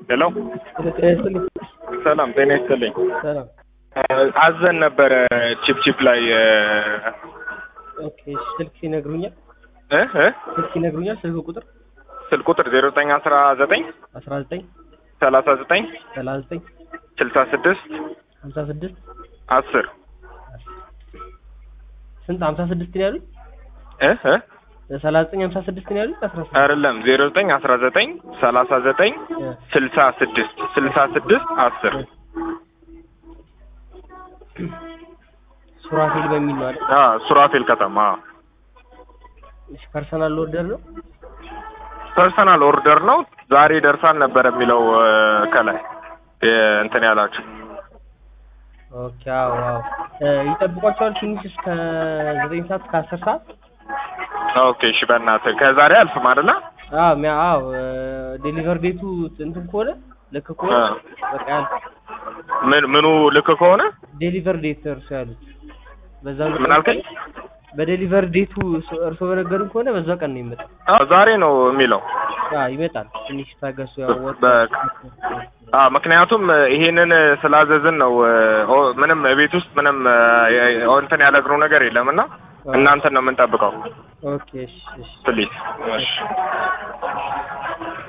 ሄሎ ጤና ይስጥልኝ። ሰላም ጤና ይስጥልኝ። ሰላም። አዘን ነበረ ቺፕ ቺፕ ላይ ኦኬ እሺ፣ ስልክ ይነግሩኛል? እ እ ስልክ ይነግሩኛል? ስልክ ቁጥር ስልክ ቁጥር ዜሮ ዘጠኝ አስራ ዘጠኝ 19 ሰላሳ ዘጠኝ 39 ስልሳ ስድስት 56 አስር ስንት 56 ነው ያሉት? እ እ 39 56 ነው ያሉት? 16 አይደለም ዜሮ ዘጠኝ አስራ ዘጠኝ ሰላሳ ዘጠኝ እ ስልሳ ስድስት ስልሳ ስድስት አስር ሱራፌል በሚል ነው አይደል? አ ሱራፌል ከተማ እሺ፣ ፐርሰናል ኦርደር ነው። ፐርሰናል ኦርደር ነው። ዛሬ ደርሳል ነበር የሚለው እ ከላይ እ እንትን ያላችሁ ኦኬ አዎ አዎ እ ይጠብቋቸዋል ትንሽ እስከ 9 ሰዓት እስከ 10 ሰዓት ኦኬ እሺ በእናትህ ከዛሬ አልፍም አይደለ አዎ ሚያ አዎ ዴሊቨር ዴቱ እንትን ከሆነ ልክ ከሆነ አ በቃ ያልፍ ምን ምኑ ልክ ከሆነ ዴሊቨር ዴት እርሶ ያሉት በዛ ምን አልከኝ? በዴሊቨር ዴቱ እርሶ በነገሩን ከሆነ በዛ ቀን ነው የሚመጣው። አዎ ዛሬ ነው የሚለው አዎ ይመጣል። ትንሽ ታገሱ። ያው ወጥ በቃ አ ምክንያቱም ይሄንን ስላዘዝን ነው እ ኦ ምንም ቤት ውስጥ ምንም እ እንትን ያለግነው ነገር የለም እና እናንተን ነው የምንጠብቀው ኦኬ እሺ እሺ ፕሊዝ እሺ